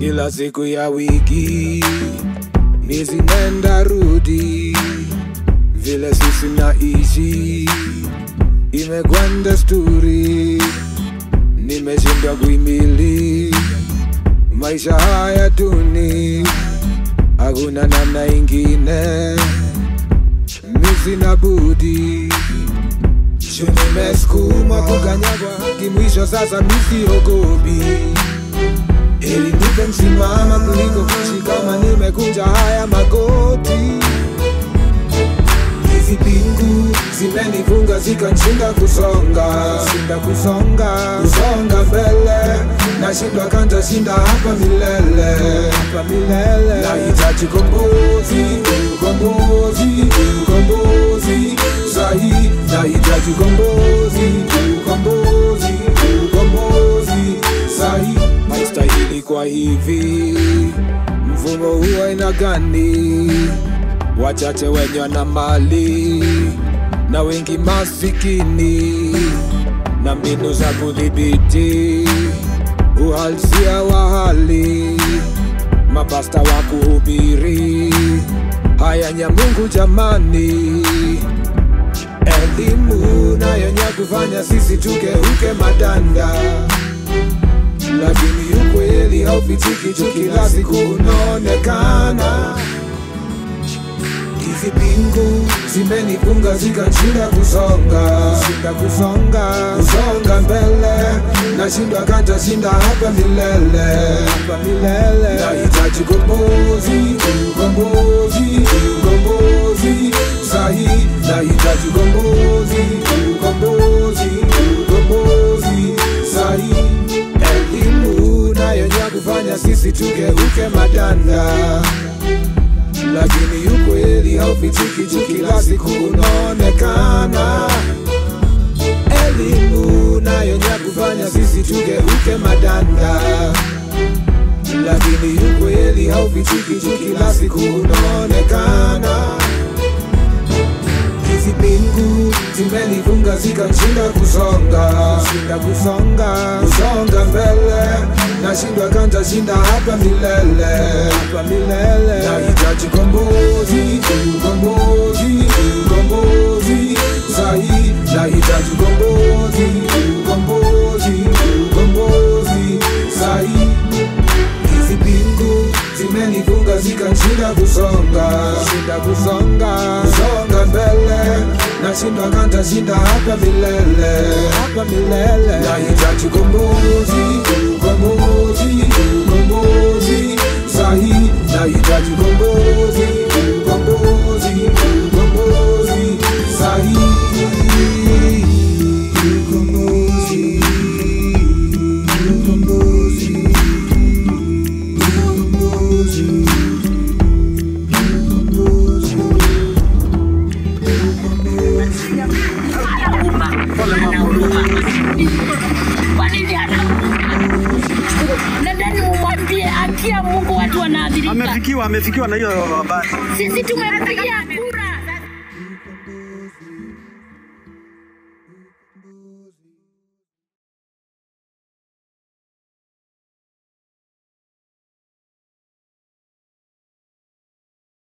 ila siku ya wiki miezi nenda rudi, vile sisi naishi imekwenda sturi, nimeshindwa kuimili maisha haya duni, hakuna namna ingine, misi na budi Shu nimesukuma kukanyagwa kimwisho, sasa misiogopi ili nipe msimama kuliko kuishi kama nimekunja haya magoti. Hizi pingu zimenifunga zikanshinda kusonga, shinda kusonga, kusonga mbele, nashindwa kanta shinda hapa milele, hapa milele. Nahitaji kombozi, ukombozi, ukombozi sahi, nahitaji kombozi, ukombozi, ukombozi sahi. Haistahili kwa hivi, mfumo huwa aina gani? wachache wenye na mali na wengi masikini, na mbinu za kudhibiti uhalisia wa hali, mapasta wa kuhubiri haya ya Mungu jamani, elimu na yenye kufanya sisi tugeuke madanda, lakini ukweli haufichiki tu, kila siku unaonekana hizi pingu zimenifunga zikanshinda kusonga, shinda kusonga, kusonga mbele, nashindwa kanta shinda hapa milele, hapa milele. Nahitaji kombozi, ukombozi, ukombozi sahi, nahitaji kombozi, ukombozi, ukombozi sahi, elimu nayo ya kufanya sisi tugeuke madanda lakini ukweli haufichiki juu kila siku unaonekana. Elimu nayo ya kufanya sisi tugeuke madanda, lakini ukweli haufichiki juu kila siku unaonekana. Hizi pingu zimenifunga zikanshinda kusonga, shinda kusonga, kusonga mbele, nashindwa kanta shinda hapa milele, hapa milele. Nahitaji kombozi, ukombozi, ukombozi sahi, nahitaji kombozi, ukombozi, ukombozi sahi. Hizi pingu zimenifunga zikanshinda kusonga, shinda kusonga, kusonga mbele, nashindwa kanta shinda hapa milele, hapa milele. Nahitaji kombozi, ukombozi, ukombozi sahi, nahitaji kombozi, ukombozi, ukombozi sahi, ukombozi, ukombozi, ukombozi. Kwa nini hata nadhani mumwambie akia Mungu watu wanaadhirika. Amefikiwa, amefikiwa na hiyo habari. Sisi tumempigia